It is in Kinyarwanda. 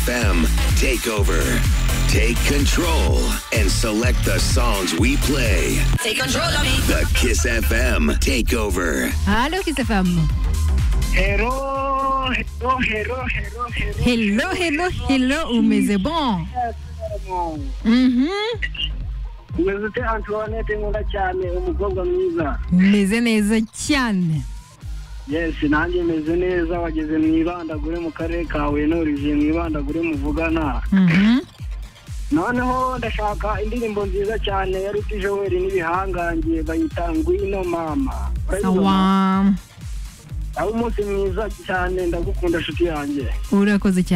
FM, take over, take control, and select the songs we play. Take control of me. The Kiss FM Takeover. Aló, Gisefam. Hello, hello, hello, hello, hello. Hello, hello, hello, mais c'est bon. Mhm. Meze ute Antoinette nkunda cyane umukobwa mwiza Meze neza cyane. yes nanjye meze neza wageze mu ibandagure mu karere ka Huye n'origiye mu ibandagure muvugana Mhm. noneho ndashaka indirimbo nziza cyane ya Ruti Joel n'ibihangange bayita ngwino mama Urayizi mama? Sawa. aho umunsi mwiza cyane ndagukunda nshuti yanjye Urakoze cyane.